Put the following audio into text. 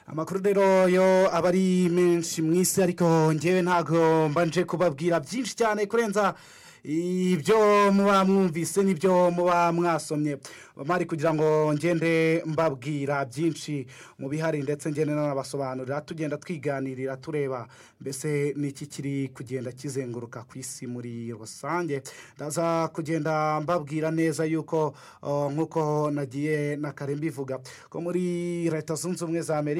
amakuru rero yo aba ari menshi mu isi ariko ngewe ntabwo mbanje kubabwira byinshi cyane kurenza ibyo muba mwumvise n'ibyo muba mwasomye bamari kugira ngo ngende mbabwira byinshi mu bihari ndetse ngende n'abasobanurira tugenda twiganirira tureba mbese n'iki kiri kugenda kizenguruka ku isi muri rusange ndaza kugenda mbabwira neza yuko nk'uko nagiye na kare mbivuga ko muri leta zunze ubumwe za amerika